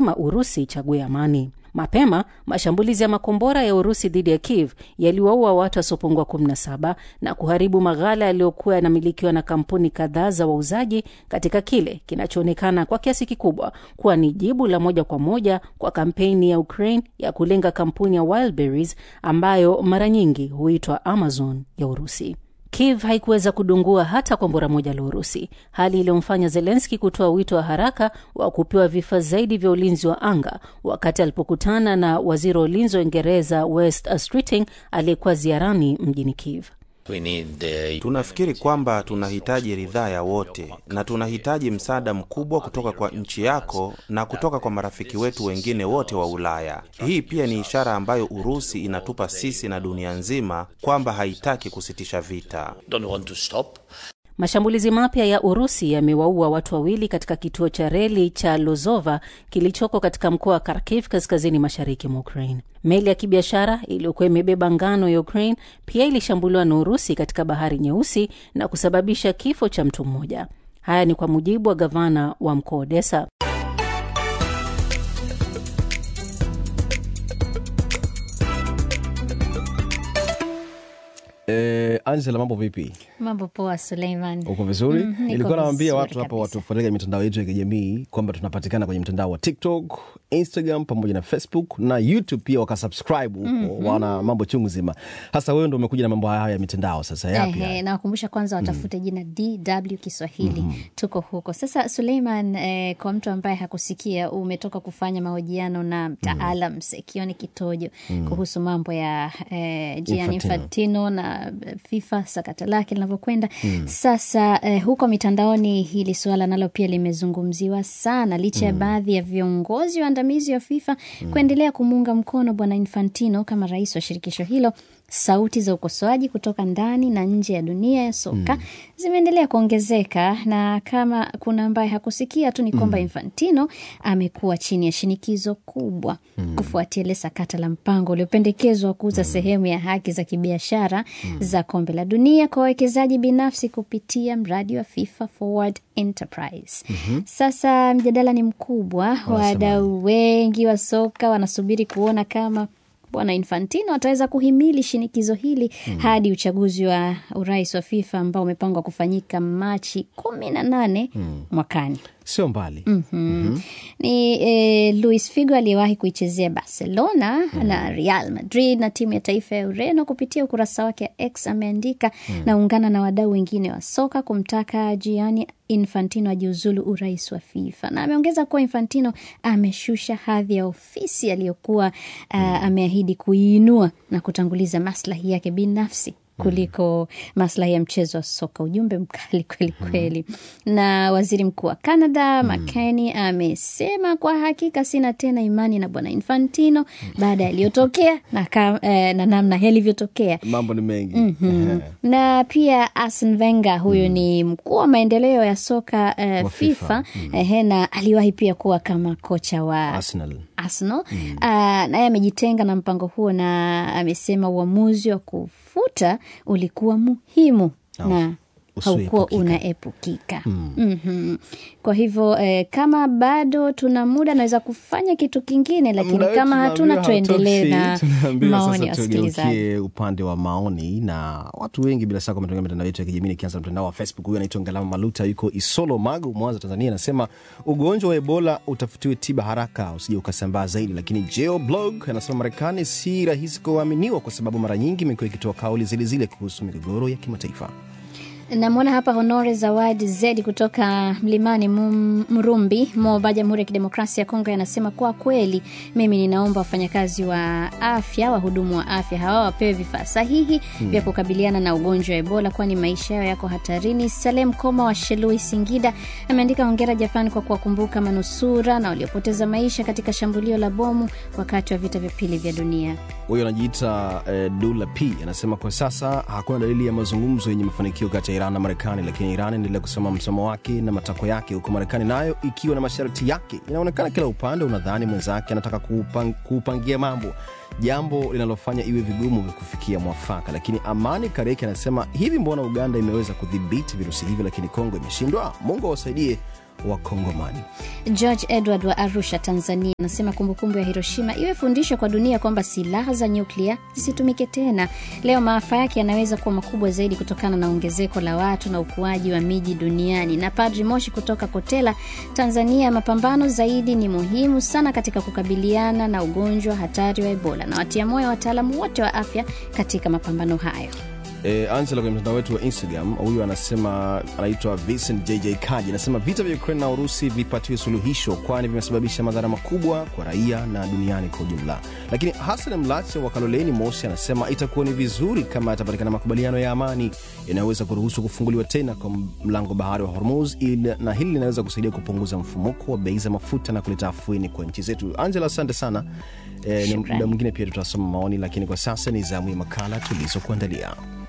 lazima Urusi ichague amani. Mapema mashambulizi ya makombora ya Urusi dhidi ya Kiev yaliwaua watu wasiopungua 17 na kuharibu maghala yaliyokuwa yanamilikiwa na kampuni kadhaa za wauzaji katika kile kinachoonekana kwa kiasi kikubwa kuwa ni jibu la moja kwa moja kwa kampeni ya Ukraine ya kulenga kampuni ya Wildberries ambayo mara nyingi huitwa Amazon ya Urusi. Kiev haikuweza kudungua hata kombora moja la Urusi, hali iliyomfanya Zelenski kutoa wito wa haraka wa kupewa vifaa zaidi vya ulinzi wa anga wakati alipokutana na waziri wa ulinzi wa Uingereza West Streeting aliyekuwa ziarani mjini Kiev. Tunafikiri kwamba tunahitaji ridhaa ya wote na tunahitaji msaada mkubwa kutoka kwa nchi yako na kutoka kwa marafiki wetu wengine wote wa Ulaya. Hii pia ni ishara ambayo Urusi inatupa sisi na dunia nzima kwamba haitaki kusitisha vita. Mashambulizi mapya ya Urusi yamewaua watu wawili katika kituo cha reli cha Lozova kilichoko katika mkoa wa Kharkiv kaskazini mashariki mwa Ukraine. Meli ya kibiashara iliyokuwa imebeba ngano ya Ukraine pia ilishambuliwa na Urusi katika bahari Nyeusi na kusababisha kifo cha mtu mmoja. Haya ni kwa mujibu wa gavana wa mkoa Odessa. Eh, Angela, mambo vipi? Mambo poa, Suleiman. Uko vizuri? Mhm, niko Nilikuwa nawaambia vizuri watu hapa kabisa. watufuatilia mitandao yetu ya kijamii kwamba tunapatikana kwenye mtandao wa TikTok, Instagram pamoja na Facebook na YouTube pia wakasubscribe huko, Mhm. wana mambo chungu zima. Hasa wewe ndo umekuja na mambo haya ya mitandao sasa, yapi Ehe, haya? nawakumbusha kwanza watafute jina DW Kiswahili. Tuko huko sasa. Suleiman, eh, kwa mtu ambaye hakusikia, umetoka kufanya mahojiano na mtaalam Sekioni Kitojo kuhusu mambo ya eh, Gianni Infantino. Infantino na eh, FIFA sakata lake linavyokwenda sasa. Eh, huko mitandaoni hili suala nalo pia limezungumziwa sana, licha ya baadhi ya viongozi waandamizi wa FIFA kuendelea kumuunga mkono bwana Infantino kama rais wa shirikisho hilo. Sauti za ukosoaji kutoka ndani na nje ya dunia ya soka zimeendelea kuongezeka, na kama kuna ambaye hakusikia tu ni kwamba Infantino amekuwa chini ya shinikizo kubwa kufuatia ile sakata la mpango uliopendekezwa wa kuuza sehemu ya haki za kibiashara za kombe la dunia kwa wawekezaji binafsi kupitia mradi wa FIFA Forward Enterprise. Sasa mjadala ni mkubwa, wadau wengi wa soka wanasubiri kuona kama bwana Infantino ataweza kuhimili shinikizo hili hadi uchaguzi wa urais wa FIFA ambao umepangwa kufanyika Machi kumi na nane mwakani. Sio mbali. Mhm. Ni eh, Luis Figo aliyewahi kuichezea Barcelona na Real Madrid na timu ya taifa ya Ureno. Kupitia ukurasa wake wa X ameandika naungana na wadau wengine wa soka kumtaka Gianni Infantino ajiuzulu urais wa FIFA, na ameongeza kuwa Infantino ameshusha hadhi ya ofisi aliyokuwa ah, ameahidi kuiinua na kutanguliza maslahi yake binafsi kuliko maslahi ya mchezo wa soka. Ujumbe mkali kweli kweli. Na waziri mkuu wa Canada McCartney amesema kwa hakika sina tena imani na bwana Infantino baada ya yaliyotokea na, ka- eh, na namna yalivyotokea. Mambo ni mengi. Mhm. na pia Arsene Wenger huyu ni mkuu wa maendeleo ya soka eh, Wa FIFA, FIFA. Ehe, na aliwahi pia kuwa kama kocha wa Arsenal. Arsenal. Ah, naye amejitenga na mpango huo na amesema uamuzi wa kufuta ulikuwa muhimu Au, na haukuwa usioepukika. unaepukika. Mhm. Kwa hivyo eh, kama bado tuna muda naweza kufanya kitu kingine, lakini Muda wetu kama hatuna tunaambiwa tuendelee na hautoshi. Tunaambiwa maoni ya sasa wasikilizaji. tugeukie upande wa maoni na watu wengi bila shaka wametumia mitandao yetu ya kijamii nikianza na mtandao wa facebook huyu anaitwa ngalama maluta yuko isolo magu mwanza tanzania anasema ugonjwa wa ebola utafutiwe tiba haraka usije ukasambaa zaidi lakini geo blog anasema marekani si rahisi kuaminiwa kwa sababu mara nyingi imekuwa ikitoa kauli zile zile kuhusu migogoro ya kimataifa Namwona hapa Honore Zawadi Zedi kutoka Mlimani Mum- Mrumbi, Moba, Jamhuri ya Kidemokrasia ya Kongo, anasema kwa kweli, mimi ninaomba wafanyakazi wa afya, wahudumu wa afya hawa wapewe vifaa sahihi vya kukabiliana na ugonjwa wa Ebola, kwani maisha yao yako hatarini. Salem Koma wa Shelui, Singida, ameandika hongera Japan kwa kuwakumbuka manusura na waliopoteza maisha katika shambulio la bomu wakati wa vita vya pili vya dunia. huyo anajiita eh, dula p anasema kwa sasa hakuna dalili ya mazungumzo yenye mafanikio kati ya iran na marekani lakini iran inaendelea kusema msimamo wake na matakwa yake huku marekani nayo ikiwa na masharti yake inaonekana kila upande unadhani mwenzake anataka kuupang, kuupangia mambo jambo linalofanya iwe vigumu kufikia mwafaka lakini amani kareki anasema hivi mbona uganda imeweza kudhibiti virusi hivi lakini kongo imeshindwa mungu awasaidie Wakongomani. George Edward wa Arusha, Tanzania, anasema kumbukumbu ya Hiroshima iwe fundisho kwa dunia kwamba silaha za nyuklia zisitumike tena. Leo maafa yake yanaweza kuwa makubwa zaidi kutokana na ongezeko la watu na ukuaji wa miji duniani. Na Padri Moshi kutoka Kotela, Tanzania, mapambano zaidi ni muhimu sana katika kukabiliana na ugonjwa hatari wa Ebola, na watia moyo wataalamu wote wa afya katika mapambano hayo. E, Angela kwenye mtandao wetu wa Instagram, huyu anasema anaitwa Vincent JJ Kaji, anasema vita vya Ukraine na Urusi vipatiwe suluhisho, kwani vimesababisha madhara makubwa kwa raia na duniani kwa ujumla. Lakini Hasan Mlache wa Kaloleni Mosi anasema itakuwa ni vizuri kama yatapatikana makubaliano ya amani yanayoweza kuruhusu kufunguliwa tena kwa mlango bahari wa Hormuz, ili na hili linaweza kusaidia kupunguza mfumuko wa bei za mafuta na kuleta afueni kwa nchi zetu. Angela, asante sana. E, ni Shukrani. muda mwingine pia tutasoma maoni, lakini kwa sasa ni zamu ya makala tulizokuandalia.